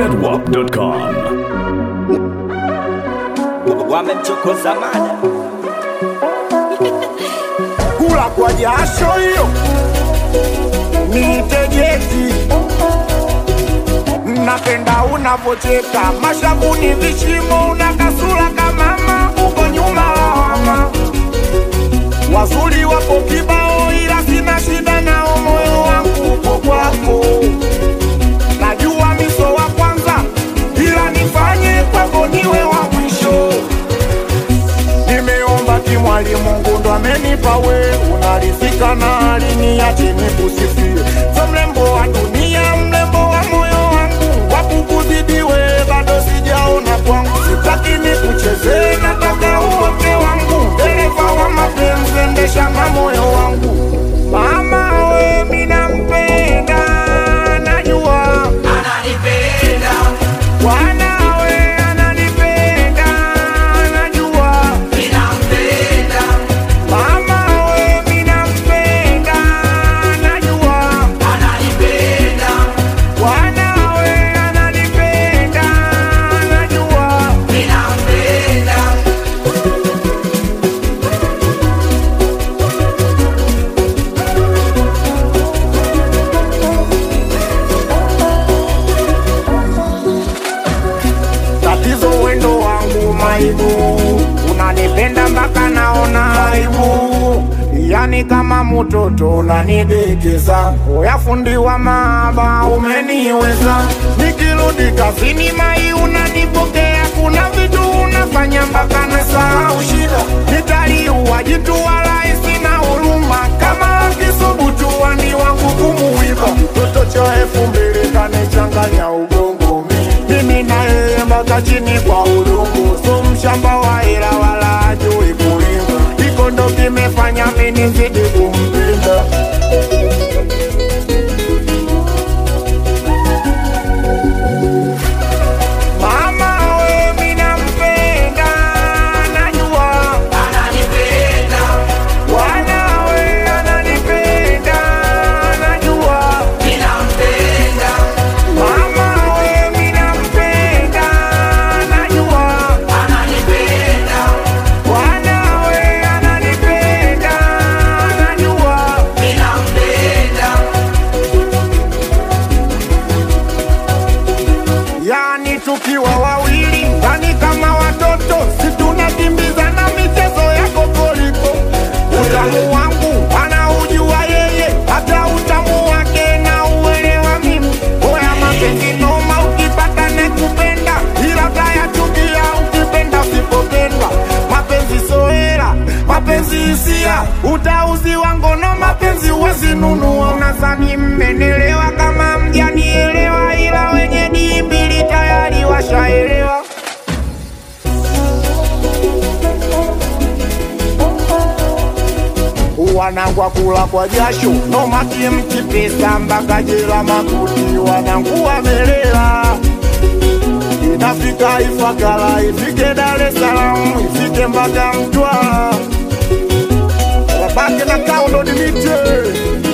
zedwap.com. wamemchokoza mada kula kwa jasho hiyo niitejeti napenda unavocheka mashavuni vishimo una kasura kamama uko nyuma lawama wazuri wapo kibao ila sina shida nao moyo wangu uko kwako najua miso wa kwanza ila nifanye kwako niwe wa mwisho nimeomba kimwali Mungu ndo amenipa we, unarizika na aliniache nikusifie. So mrembo wa dunia, mrembo wa moyo wangu, wakukuzidiwe bado sijaona kwangu, sitaki nikuchezee, nataka uote wangu, dereva wa mapenzi, endesha na moyo wangu. Mama we, mina mpenda, najua Bwana we ananipenda, najua Mama we mina mpenda najua Bwana we ananipenda najua Tatizo wendo wangu maibu unanipenda mpaka naona aibu yani kama mtoto unanidekeza oya fundi wa maaba umeniweza nikirudi kazini mai unanipokea kuna vitu unafanya mpaka nasahau shida nitaliua jitu wala isina huruma kama akisubutu wani wangu kumuiba mtoto cha elfu mbili kanichanganya ugongo mimi na yeye mpaka chini kwa udongo so mshamba wa hela wala ajui kulima iko ndo kimefanya mimi zidi kumpenda Mama we mina mpenda najua Bwana we ananipenda najua Mama we mina mpenda najua Bwana we ananipenda najua yani tukiwa wawili ndani kama watoto situnakimbizana michezo ya kokoliko utamu wangu anaujua yeye hata utamu wake na uelewa mimi oya mapenzi noma ukipata nekupenda ila tayachukia ukipenda usipopendwa mapenzi soera mapenzi hisia utauziwa ngono mapenzi uwezinunua unazani mmenelewa kama mjanielewa ila wenye dii mbili tayari washaelewa wanangwa kula kwa jasho nomaki mchipesa mpaka jela makuti wanangu wamelela inafika Ifakara ifike Dar es Salaam ifike mpaka Mtwara wabaki na kaundo dimite